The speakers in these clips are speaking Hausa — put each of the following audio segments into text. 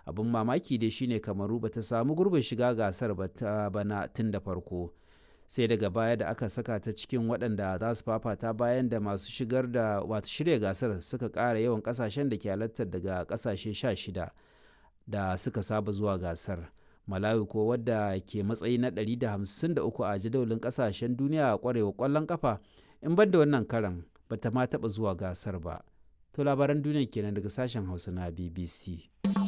abin mamaki dai shine kamaru bata samu gurbin shiga gasar ba ta bana tun da farko sai daga baya da aka saka ta cikin waɗanda za su fafata bayan da masu shigar da wato shirya gasar suka ƙara yawan ƙasashen da ke halartar daga ƙasashe 16 da suka saba zuwa gasar malawi ko wadda ke matsayi na 153 a jadawalin ƙasashen duniya a ƙwarewa ƙwallon ƙafa in ban da wannan karan bata ma taɓa zuwa gasar ba to labaran duniya kenan daga sashen hausa na bbc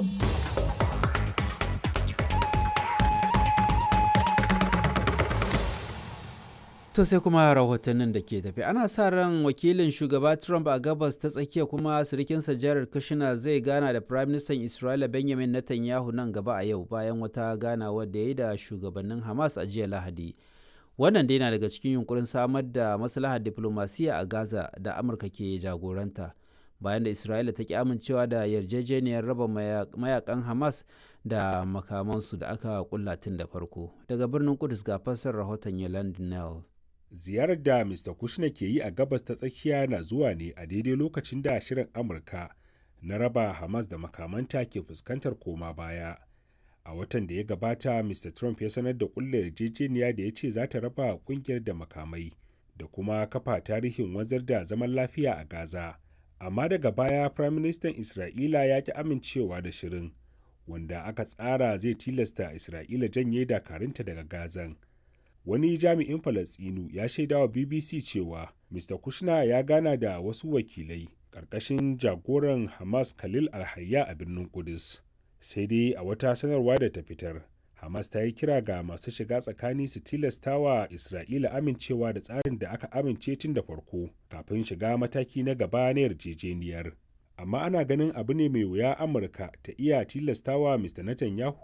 To sai kuma rahotannin da ke tafi ana sa ran wakilin shugaba Trump a gabas ta tsakiya kuma sirikinsa Jared Kushner zai gana da Prime Minister Isra'ila Benjamin Netanyahu nan gaba a yau bayan wata ganawa da ya yi da shugabannin Hamas a jiya Lahadi. Wannan dai na daga cikin yunkurin samar da maslahar diplomasiya a Gaza da Amurka ke jagoranta. Bayan da Isra'ila ta ki amincewa da yarjejeniyar raba mayakan Hamas da makamansu da aka kulla tun da farko. Daga birnin Kudus ga fassar rahoton Yolande Nell. ziyarar da Mr. Kushner ke yi a gabas ta tsakiya na zuwa ne a daidai lokacin da shirin Amurka na raba Hamas da makamanta ke fuskantar koma baya. A watan da ya gabata, Mr. Trump ya sanar da kulla yarjejeniya da ya ce za ta raba kungiyar da makamai da kuma kafa tarihin wanzar da zaman lafiya a Gaza. Amma daga baya, Prime Minister Isra'ila ya ki amincewa da shirin, wanda aka tsara zai tilasta Isra'ila janye dakarunta daga Gazan. wani jami'in falasɗinu ya shaida wa bbc cewa mr kushner ya gana da wasu wakilai ƙarƙashin jagoran hamas khalil alhayya a birnin kudus sai dai a wata sanarwa da ta fitar hamas ta yi kira ga masu shiga tsakani su tilasta wa isra'ila amincewa da tsarin da aka amince tun da farko kafin shiga mataki na gaba na yarjejeniyar amma ana ganin abu ne mai wuya amurka ta iya tilastawa mr netanyahu